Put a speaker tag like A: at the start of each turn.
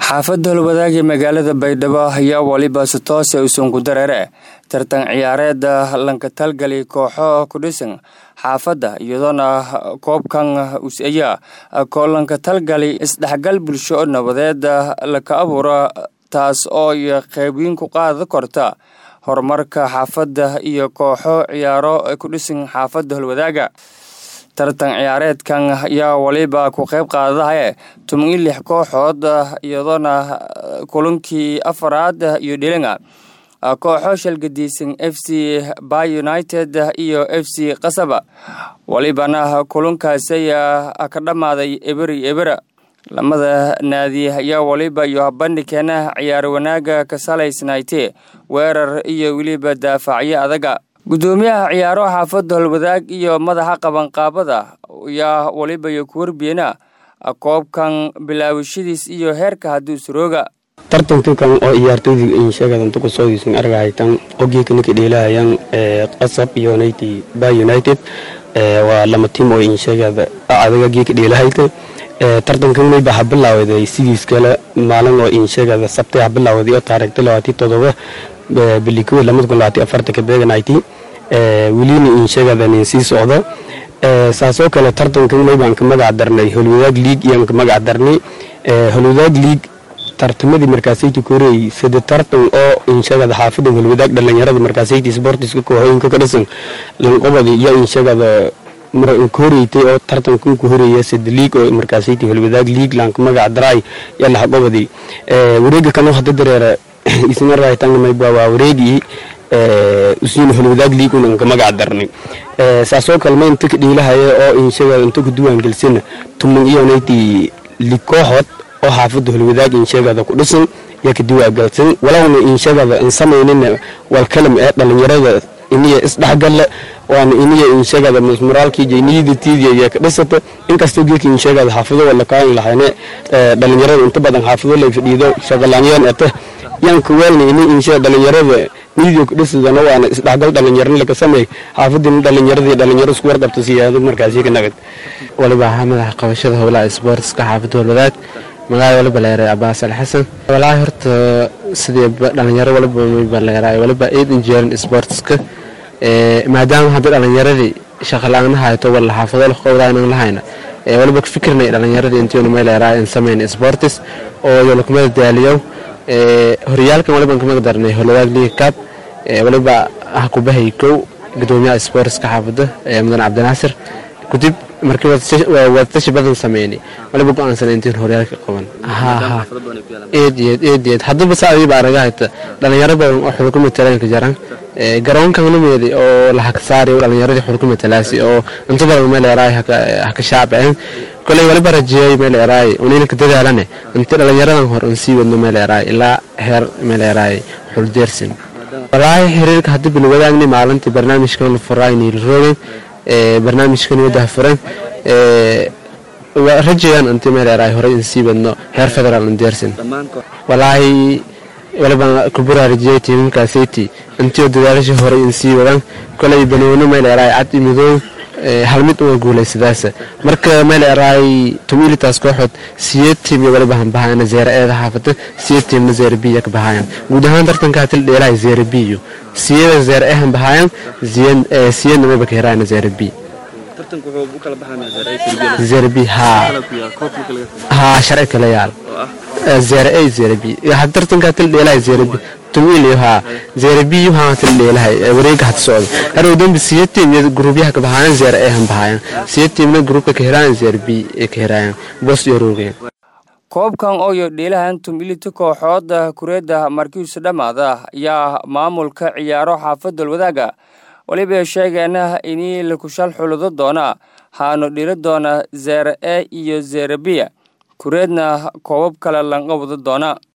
A: xaafadda holwadaagii magaalada baydhabo ayaa waliba si toose usunku dareere tartan ciyaareeda lanka talgali kooxo ku dhisan xaafadda iyadoona koobkan us-aya koo lanka talgali isdhexgal bulsho oo nabadeed laka abuura taas oo iyo qeybiin ku qaada korta horumarka xaafadda iyo kooxo ciyaaro ku dhisan xaafadda holwadaaga tartan ciyaareedkan ayaa waliba ku qeyb qaadadahaye toban iyo lix kooxood iyadoona kulankii afaraad iyo dhilinga kooxo shalgadiisan f c by united iyo f c qasaba walibana kulankaasi ka dhammaaday eberi ebera lamada naadi ayaa waliba iyo bandhigkeena ciyaar wanaaga ka salaysnaaytee weerar iyo weliba daafacyo adaga gudoomiyaha ciyaaro xaafadda holwadaag iyo madaxa qabanqaabada ayaa waliba iyo ku warbiyeena koobkan bilaawashadiis iyo heerka hadduu surooga
B: tartankan oo ciyaartooyda insheegadanta kusooysan argahaytan ogeekanaka dheelahayaan qasab iyo nayti ba united waa lama tiim oo insheegada adaga geeka dheelahayta tartankan mayba ha bilaawday sidiis kale maalin oo insheegada sabtay ha bilaawday oo taariikhda labaati todoba bilikow lamada kun labaati afartanka beeganayti welina insheegadan sii socdo saasoo kale tartankan maybaan ka magac darnay holwadaag league iyaan ka magac darnay holwadaag league tartamadii markaasayti koreey sida tartan oo inshagada xaafida holwadaag dhalinyarada markaasayti sportiska kooxooyinka ka dhisan lanqobadi iyo inshagada koreytay oo tartankan ku horeeya sida league oo markaasayti holwadaag league laanka magac daray iyo laxqobadi wareega kanoo hada dareera isna raaytanga mayba waa wareegii usiina holwadaag league unan ka magac darnay saasoo kale ma inta ka dhiilahaya oo inshagada inta ku duwaan gelsana tuman iyo nayti lig kooxood oo xaafadda holwadaag insheegada ku dhisan yaa ka diwaagalsan walowna insheegada in samaynina walkalam ee dhalinyarada iniya isdhexgalle waana iniya insheegada moraalkii jayniyadatiidiya yaa ka dhisata inkastoo geeka insheegada xaafado wala kaan lahayne dhalinyarada inta badan xaafado lay fadhiido shaqalaanyaan ete yaan ka weelna ini inshe dhalinyarada niidiyo ka dhisadana waana isdhexgal dhalinyarana laka sameey xaafadina dhalinyaradii dhalinyaro isku warqabta siyaado markaasi ka nagad
C: waliba ahaa madaxa qabashada howlaha isboortiska xaafadda holwadaag magaala waliba leeray cabaas ali xasan walaahi horta sidii dhalinyaro waliba mayba leeray waliba aid injeerin sportska maadaama hadda dhalinyaradii shaqa la-aan hayto wala xaafado qowdaanan lahayna waliba ka fikirnay dhalinyaradii intiinu may leeray in samayn sportis oo yolakumada daaliyow horyaalkan waliban kamaga darnay holwadaag league cup waliba ah kubahay kow gudoomiyaha sportiska xaafadda mudan cabdinaasir kudib markii wadatashi badan sameynay waliba go-aansan intiin horyaalka qaban eed haddaba saadiiba araga hayta dhalinyaro badan oo xulka matalaanka jaran garoonkan lumeedi oo lahaka saari dhalinyaradii xulka matalaasi oo inta badan meel eraay haka shaacbeen koley waliba rajeeyay meel eraay unina ka dadaalane inta dhalinyaradan hor un sii wadno meel eraay ilaa heer meel eraay xul deersin walaahi xiriirka hadda bilwadaagni maalintii barnaamijkan la furaayni roogan barnaamijkan wadaha furan rajayaan inti meeleeraay horey in sii badno heer federaal indeersin walaahi waliba kuburaarajiyay tiimamkaasati intioo dadaalasha horey in sii wadan koley banoono meeleeraay cad imidooy hal mid uga guulaysadaasa marka meeleeraay tumilitaas kooxood siyeed tiim iyo waliba hanbahayana zeera eeda xaafada siyeed tiimna zeera biya ka bahaayan guud ahaan tartankaa til dheelahay zeera biyo siyada zeera e hanbahaayan siyadna mayba ka heraayana zeera bi zeera bi haa sharci kala yaal zeera e zeera bi tartankaa til dheelahay zeera bi tumiliyo haa zeera biyo haa til dheelahay wareega had socda harow dambi siya tiim iyo gruubyaha ka bahaayan zeera e hanbahaayan siya tiimna gruubka ka heraayan zeera bi ee ka heraayan boos iyo roogeen
A: koobkan ooyo dhiilahan tumilita kooxooda kureedda markiisu dhammaada ayaa maamulka ciyaaro xaafadda holwadaaga waliba sheegeena inii lakushal xuludo doona haanu dhili doona zeera e iyo zeera biya kureedna koobab kale lanqabado doona